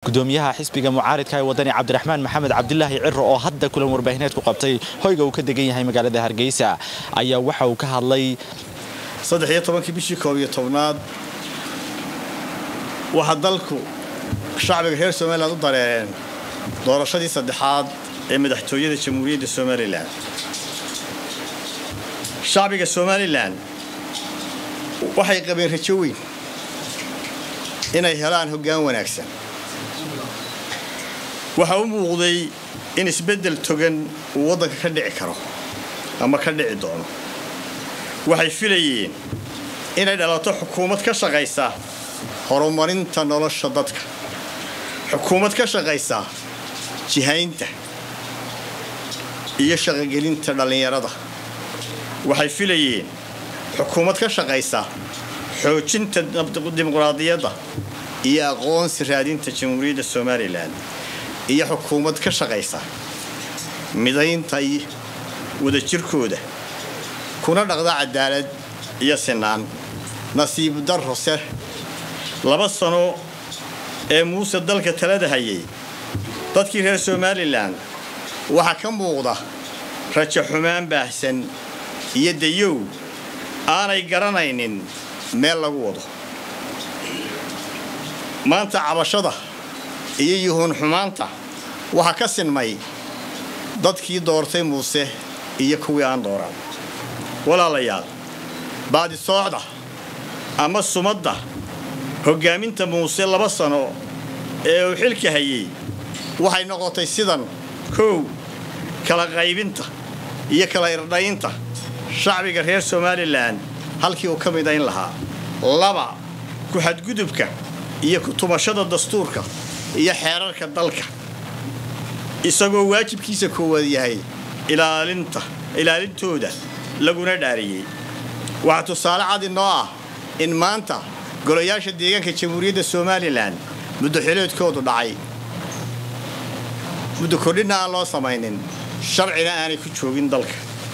gudoomiyaha xisbiga mucaaridka ee wadani cabdiraxmaan maxamed cabdilaahi ciro oo hadda kulan warbaahineed ku qabtay hoyga uu ka degan yahay magaalada hargeysa ayaa waxa uu ka hadlay saddex iyo tobankii bishii koob iyo tobnaad waxaa dalku shacbiga reer somalilan u dareereen doorashadii saddexaad ee madaxtooyada jamhuuriyadda somalilan shacbiga somalilan waxay qabeen rajo weyn inay helaan hoggaan wanaagsan waxaa u muuqday in isbeddel togan uu waddanka ka dhici karo ama ka dhici doono waxay filayeen inay dhalato xukuumad ka shaqaysa horumarinta nolosha dadka xukuumad ka shaqaysa jihaynta iyo shaqogelinta dhallinyarada waxay filayeen xukuumad ka shaqaysa xoojinta dimuqraadiyadda iyo aqoonsi raadinta jamhuuriyadda somalilan iyo xukuumad ka shaqaysa midaynta wadajirkooda kuna dhaqda cadaalad iyo sinaan nasiib darrose laba sano ee muuse dalka talada hayay dadkii reer somalilan waxaa ka muuqda rajo xumaan baahsan iyo dayow aanay garanaynin meel lagu wado maanta cabashada iyo yuhuun xumaanta waxaa ka sinmay dadkii doortay muuse iyo kuwii aan dooran walaalayaal baadisoocda ama sumadda hoggaaminta muuse laba sano ee uu xilka hayay waxay noqotay sidan kow kala qaybinta iyo kala irdhaynta shacbiga reer somalilan halkii uu ka midayn lahaa laba ku-xadgudubka iyo ku-tumashada dastuurka iyo xeerarka dalka isagoo waajibkiisa koowaad yahay ilaalinta ilaalintooda laguna dhaariyey waxaa tusaale cad inoo ah in maanta golayaasha deegaanka jamhuuriyadda somalilan muddo xileedkoodu dhacay muddo kordhinna aan loo samaynin sharcina aanay ku joogin dalka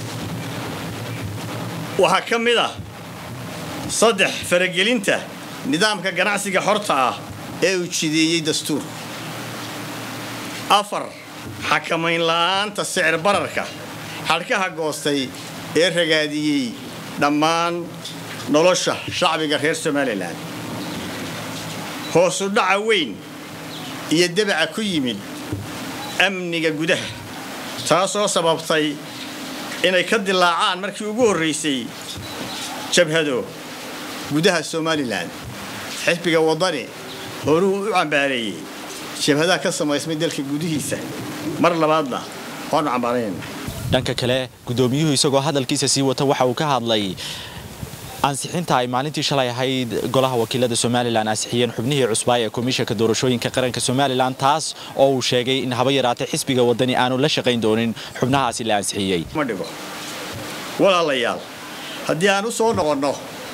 waxaa ka mid ah saddex faragelinta nidaamka ganacsiga xorta ah ee uu jideeyey dastuurku afar xakamayn la'aanta sicir bararka xadhkaha goostay ee ragaadiyey dhammaan nolosha shacbiga reer somalilan hoosu dhaca weyn iyo debaca ku yimid amniga gudaha taasoo sababtay inay ka dilaacaan markii ugu horraysay jabhado gudaha somalilan xisbiga waddani horuu u cambaareeyey jabhadaha ka samaysmay dalka gudihiisa mar labaadna waanu cambaarayna dhanka kale gudoomiyuhu isagoo hadalkiisa sii wata waxa uu ka hadlay ansixinta ay maalintii shalay ahayd golaha wakiilada somalilan ansixiyeen xubnihii cusbaa ee komishanka doorashooyinka qaranka somalilan taas oo uu sheegay in haba yaraatay xisbiga waddani aanu la shaqayn doonin xubnahaasi la ansixiyey ma dhigo walaalayaal haddii aan u soo noqonno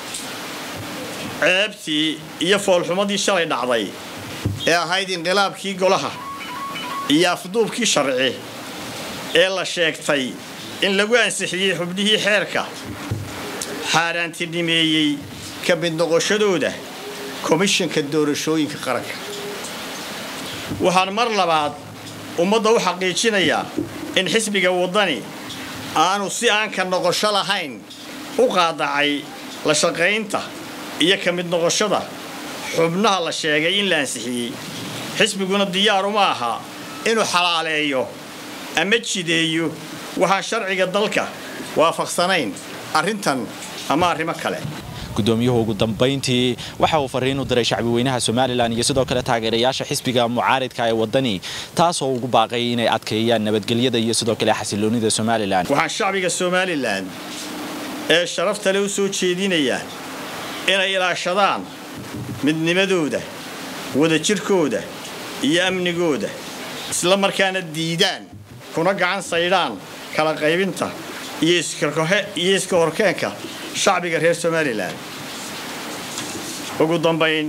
ceebtii iyo foolxumadii shalay dhacday ee ahayd inqilaabkii golaha iyo afduubkii sharci ee la sheegtay in lagu ansixiyey xubnihii xeerka xaaraantinimeeyey ka mid noqoshadooda komishanka doorashooyinka qaranka waxaan mar labaad ummadda u xaqiijinayaa in xisbiga waddani aanu si aan ka noqosho lahayn u qaadacay la shaqaynta iyo ka mid noqoshada xubnaha la sheegay in la ansixiyey xisbiguna diyaar uma aha inuu xalaaleeyo ama jideeyo waxaan sharciga dalka waafaqsanayn arrintan ama arrimo kale gudoomiyuhu ugu dambayntii waxa uu fariin u diray shacbi weynaha somalilan iyo sidoo kale taageerayaasha xisbiga mucaaridka ee waddani taasoo ugu baaqay inay adkeeyaan nabadgelyada iyo sidoo kale xasiloonida somalilan waxaan shacbiga somalilan ee sharafta le u soo jeedinayaa inay ilaashadaan midnimadooda wadajirkooda iyo amnigooda isla markaana diidaan kuna gacan saydhaan kala qaybinta iyo iska horkeenka shacbiga reer somalilan ugu dambayn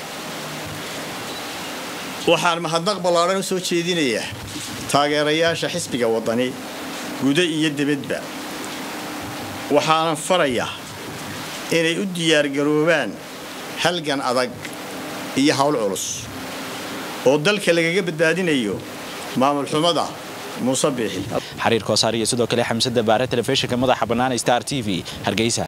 waxaan mahadnaq ballaadhan u soo jeedinayaa taageerayaasha xisbiga waddani guda iyo dibadba waxaanan farayaa inay u diyaargaroobaan halgan adag iyo hawl culus oo dalka lagaga badbaadinayo maamul xumada muuse biixi xariir koosaar iyo sidoo kale xamsada baare telefishinka madaxa bannaan star t v hargeysa